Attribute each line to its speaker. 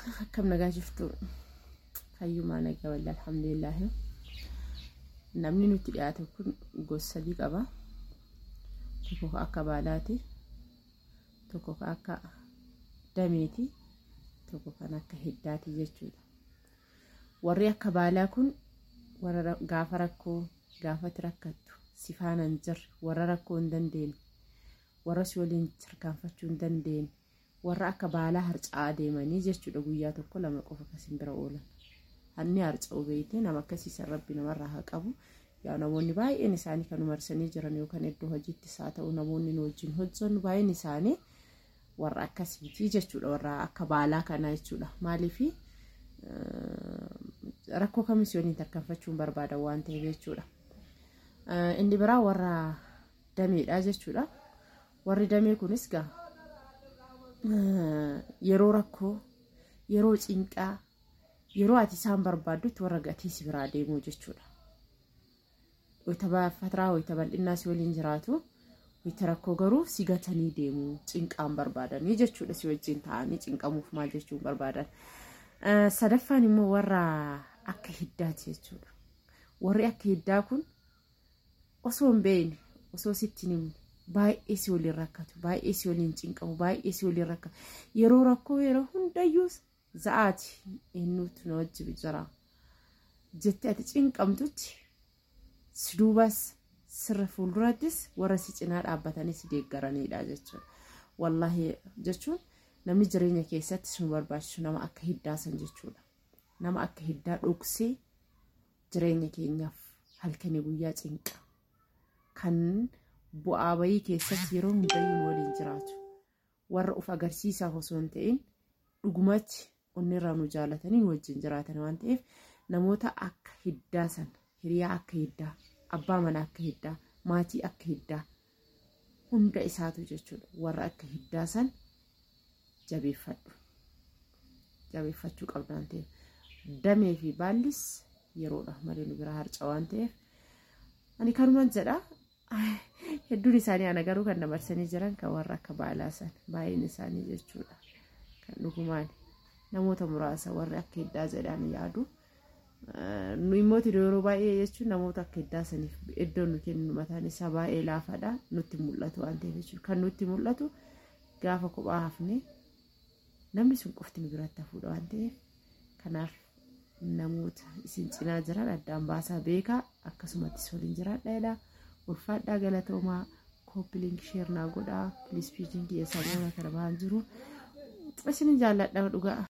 Speaker 1: akkam nagaa jirtu fayyumaa nagaa walli alhamdulillaahi namni nutti dhiyaate kun gosa sadii qaba tokko ka akka baalaati tokko ka akka dameeti tokko kan akka hiddaati jechuudha warri akka baalaa kun warra gaafa rakkoo gaafati rakkattu si faana hin jirre warra rakkoo hin dandeenye warra si waliin tarkaanfachuu hin dandeenye warra akka baalaa harca'aa deemanii jechuudha guyyaa tokko lama qofa kasin bira oolan hanni harca'u beeyte nama akkasiisan rabbi namarraa haa qabu yaa namoonni baay'een isaanii kan marsanii jiran yookaan iddoo hojiittis haa ta'u namoonni nu wajjin hojjennu baay'een isaanii warra akkasiitii jechuudha warra akka baalaa kanaa jechuudha maaliifi rakkoo kamis waliin tarkaanfachuun barbaadan waan ta'eef jechuudha inni biraa warra dameedha jechuudha warri damee kunis gaa yeroo rakkoo yeroo cinqaa yeroo ati isaan barbaaddutti warra gatii si biraa deemuu jechuudha. Wayita fataraa wayita bal'innaa si waliin jiraatu wayita rakkoo garuu si gatanii deemuu cinqaan barbaadanii jechuudha si wajjin ta'anii cinqamuuf maal jechuun barbaadan. Sadaffaan immoo warra akka hiddaati jechuudha. Warri akka hiddaa kun osoo hin beekne osoo sitti hin himne baay'ee si waliin rakkatu baay'ee si waliin cinqamu baay'ee si waliin rakkatu yeroo rakkoo yeroo hundayyuu za'aati eenyuutu na wajji jira jettee ati cinqamtutti si duubas sirra fuuldurattis warra si cinaa dhaabbatanii si deeggaranidha jechuudha wallaahi jechuun namni jireenya keessatti nu barbaachisu nama akka hiddaasan jechuudha nama akka hiddaa dhoksee jireenya keenyaaf halkanii guyyaa cinqa kan bu'aa bayii keessatti yeroo hundayyuu waliin jiraatu warra uf agarsiisaaf osoo hin ta'in dhugumatti onnirraa nu jaalatanii wajjin jiraatan waan ta'eef namoota akka hiddaa san hiriyaa akka hiddaa abbaa manaa akka hiddaa maatii akka hiddaa hunda isaatu jechuudha warra akka hiddaa san jabeeffadhu jabeeffachuu qabda waan ta'eef damee fi baallis yeroodha malee nu bira harca waan ta'eef ani kanumaan jedha hedduun isaanii ana garuu kan dabarsanii jiran kan warra akka baalaa san baay'een isaanii jechuudha kan dhugumaan namoota muraasa warri akka hiddaa jedhan yaadu nu immoo yeroo baay'ee jechuun namoota akka hiddaa saniif iddoo nu kennu mataan isaa baay'ee laafaadha nutti mul'atu waan ta'eef jechuudha kan nutti mul'atu gaafa kophaa hafne namni sun qofti nu biratti hafuudha waan ta'eef kanaaf namoota isin cinaa jiran addaan baasaa beekaa akkasumattis waliin jiraadha jedha. ulfaadhaa galatoomaa kooppiliink sheernaa godhaa piliis piijin kiyya samoona kana ba'an jiru isin jaalladha dhugaa